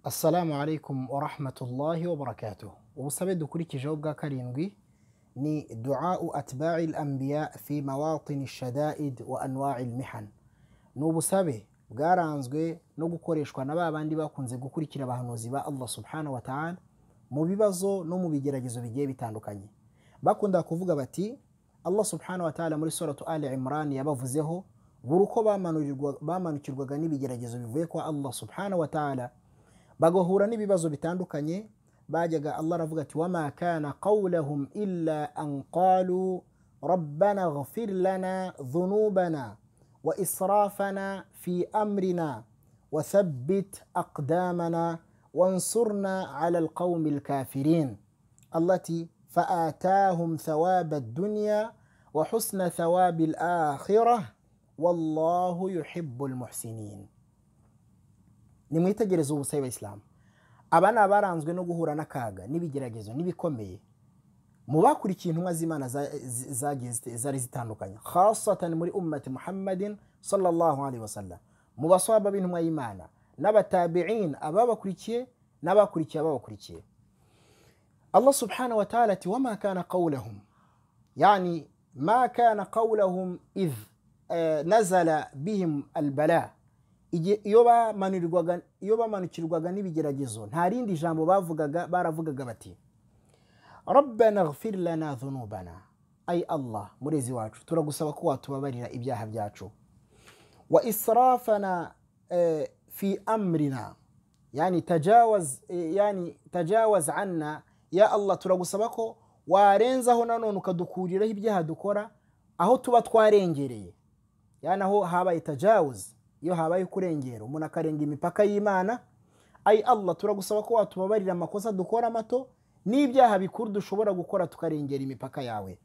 Assalamu alaikum wa rahmatullahi wa barakatuh. Ubusabe dukurikijeho bwa karindwi ni duau atba'i al-anbiya fi mawatini shadaid wa anwa'i al-mihan. Ni ubusabe bwaranzwe no gukoreshwa na ba bandi bakunze gukurikira abahanuzi ba Allah subhanahu wa ta'ala mu bibazo no mu bigeragezo bigiye bitandukanye. Bakunda kuvuga bati Allah subhanahu wa ta'ala muri suratu Ali Imran yabavuzeho buri uko bamanurirwa- bamanukirwaga n'ibigeragezo bivuye kwa Allah subhanahu wa ta'ala bagahura n'ibibazo bitandukanye bajyaga allah aravuga ati wama kana qawlahum illa an qalu rabbana ghfir lana dhunubana wa israfana fi amrina wathabbit aqdamana wansurna ala alqawmi alkafirin allah ati faatahum thawaba addunya wa husna thawabi alakhirah wallahu yuhibu almuhsinin nimwitegereze ubusabe bayisilamu aba ni abaranzwe no guhura n'akaga n'ibigeragezo n'ibikomeye mu bakurikiye intumwa z'imana za- zi- zagiye zite- zari zitandukanye khasatan muri ummati muhammadin sallallahu alaihi wasallam mu baswaba b'intumwa y'imana n'abatabi'in ababakurikiye n'abakurikiye ababakurikiye allah subhanahu wa ta'ala ati wama kana qawlahum يعني ما كان قولهم إذ آه، نزل بهم البلاء Igi- iyo bamanurwaga- iyo bamanukirwaga n'ibigeragezo nta rindi jambo bavugaga baravugaga bati rabbana ghfir lana dhunubana ay allah murezi wacu turagusaba ko watubabarira ibyaha byacu wa israfana eh, fi amrina yani tajawaz eh, yani tajawaz anna ya allah turagusaba ko warenzaho nanone ukadukuriraho ibyaha dukora aho tuba twarengereye yani aho habaye tajawuz iyo habaye kurengera umuntu akarenga imipaka y'imana ayi allah turagusaba ko watubabarira amakosa dukora mato n'ibyaha bikuru dushobora gukora tukarengera imipaka yawe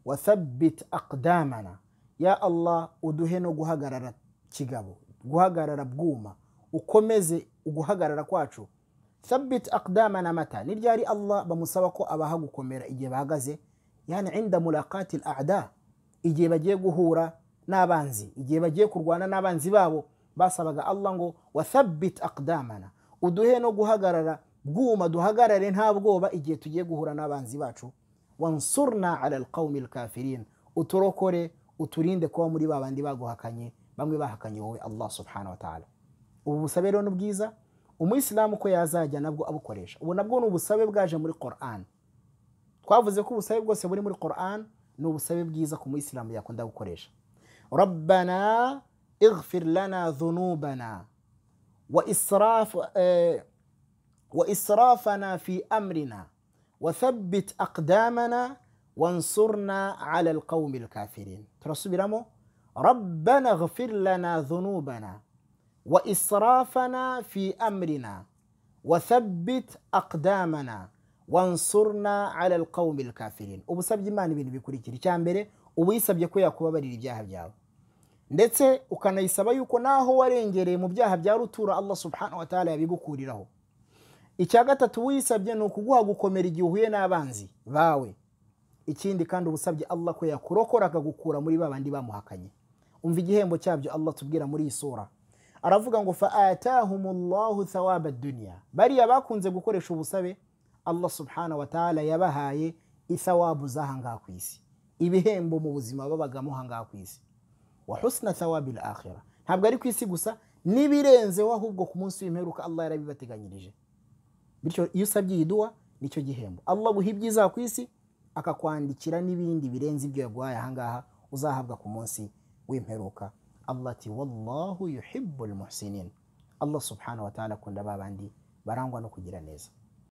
wathabit aqdamana ya allah uduhe no guhagarara kigabo guhagarara bwuma ukomeze uguhagarara kwacu thabit aqdamana mata ni ryari allah bamusaba ko abaha gukomera igihe bahagaze yani inda mulaqati al-ada igihe bagiye guhura n'abanzi igihe bagiye kurwana n'abanzi babo basabaga allah ngo wathabit aqdamana uduhe no guhagarara bwuma duhagarare nta bwoba igihe tugiye guhura n'abanzi bacu wansurna ala alqawmi alkafirin uturokore uturinde kuba muri ba bandi baguhakanye bamwe bahakanye wowe allah subhanahu wa ta'ala ubu busabe rero ni bwiza umuyisilamu uko yazajya nabwo abukoresha ubu nabwo ni ubusabe bwaje muri quran twavuze ko ubusabe bwose buri muri quran ni ubusabe bwiza ku muyisilamu yakunda gukoresha rabbana ighfir lana dhunubana wa israf eh, wa israfana fi amrina wathabbit aqdamana wansurna ala alqawmi alkafirin turasubiramo rabbana ighfir lana dhunubana wa israfana fi amrina wathabbit aqdamana wansurna ala alqawmi alkafirin ubu usabye imana ibintu bikurikira icya mbere uba uyisabye ko yakubabarira ibyaha byawe ndetse ukanayisaba yuko naho warengereye mu byaha bya rutura allah subhanahu wa ta'ala yabigukuriraho icya gatatu uba uyisabye ni ukuguha gukomera igihe uhuye n'abanzi bawe ikindi kandi uba usabye allah ko yakurokora akagukura muri ba bandi bamuhakanye umva igihembo cyabyo allah tubwira muri iyi sura aravuga ngo faatahumullahu thawaba dunya bariya bakunze gukoresha ubusabe allah subhanahu wa ta'ala yabahaye ithawabu z'ahangaha ku isi ibihembo mu buzima babagamo ahangaha ku isi wa husna thawabi akhira ntabwo ari ku isi gusa n'ibirenzeho ahubwo ku munsi w'imperuka allah yarabibateganyirije bityo iyo usabye iyi duwa nicyo gihembo allah aguha ibyiza ku isi akakwandikira n'ibindi birenze ibyo yaguhaye ahangaha uzahabwa ku munsi w'imperuka allah ati wallahu yuhibu lmuhsinin allah subhanahu wa ta'ala akunda ba bandi barangwa no kugira neza